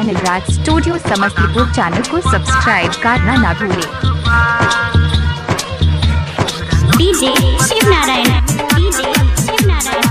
Anil Raj studio Samastipur channel को subscribe करना ना भूलें डीजे शिव नारायण डीजे शिव नारायण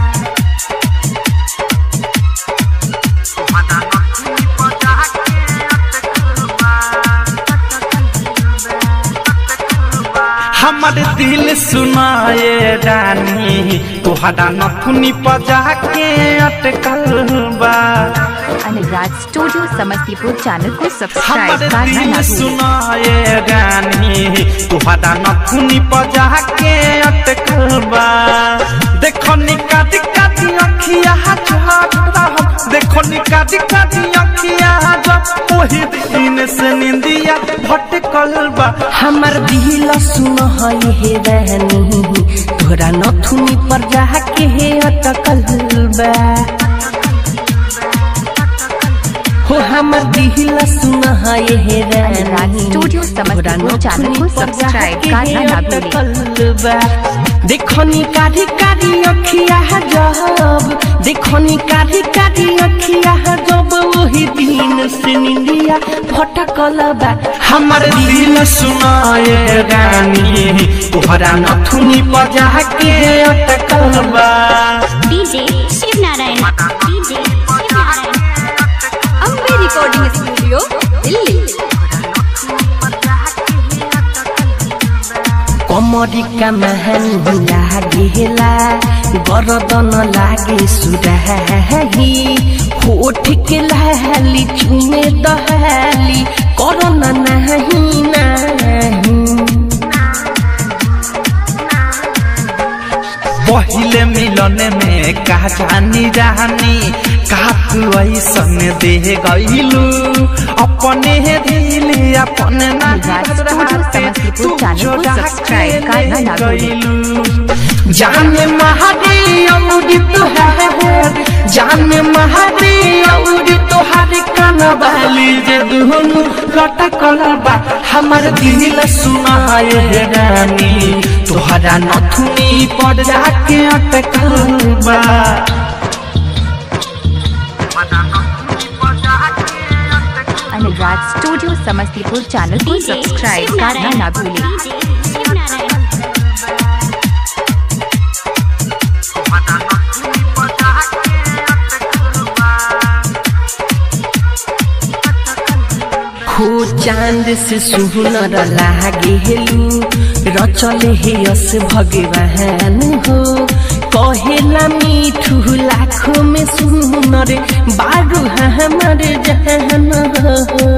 हमर दिल सुनाए रानी तुहरा नथुनी पजा के अटकल बा अनिल राज स्टूडियो समस्तीपुर चैनल को सब्सक्राइब हमर करना दिल ना भूलें सुनाए रानी तुहरा नथुनी पजा के अटकल बा देखो निका दिका दी अखिया झटरा देखो निका दिका दी अखिया जब ओही दिन से निंदिया भटकल बा हमर दिल सुन हे रहनी तोरा नथुनी पर जाके हे अटकल बा हो हमर दिल सुन हे राज रहनी स्टूडियो समस्तीपुर चैनल को सब्सक्राइब करना ना भूलें देखनी कारी कारी अखिया जब देखनी कारी कारी अखिया जब वही दिन से निंदिया भटकल बा हमर दिल सुनाए रानी तोहरा नथुनी बजा के अटकल बा DJ Shiv Narayan DJ Shiv Narayan Ambe recording studio Delhi कमरिका महान लागेला गरदन लागे सुराही होठ के लाली चुमे दहाली करन नाही नाही पहिले मिलन में का जानी रानी का तू ऐसन दे गईलू अपने दिल अपने ना राज स्टूडियो समस्तीपुर चैनल को सब्सक्राइब करना ना भूलें जाने महादी अमृत है जाने महादी अमृत हर कनवाली जे दुनु लटकल बा हमर दिल सुनाए रानी तोहरा नथुनी पर जाके अटकल बा अनिल राज स्टूडियो समस्तीपुर चैनल को डीजे सब्सक्राइब शिव करना ना नारायण भूलें डीजे शिव नारायण खो चांद से सुनर लागेलू रचल हे यस भगवान हो कहेला मीठू लाखों में सुनर बारू हमर जहन हो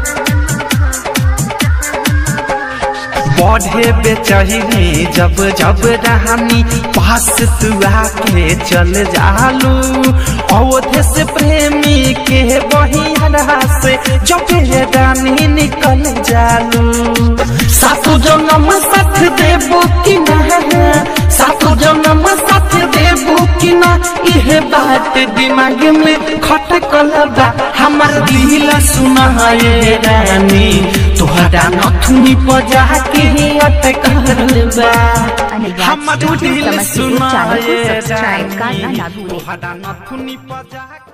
बढ़े बेचही जब जब रानी पास तू आके चल जालू अवधे से प्रेमी के बहिया से जब ये रानी निकल जालू सासु जन्म साथ देबो कि ना सासु जन्म साथ देबो कि ना इहे बात दिमाग में खटकल बा हमर दिल सुनाए रानी तोहरा नथुनी बजा के अटकल बा अनिल राज हमर स्टूडियो दिल समस्तीपुर चैनल को सुनाए सब्सक्राइब करना रानी ना भूलें तोहरा नथुनी बजा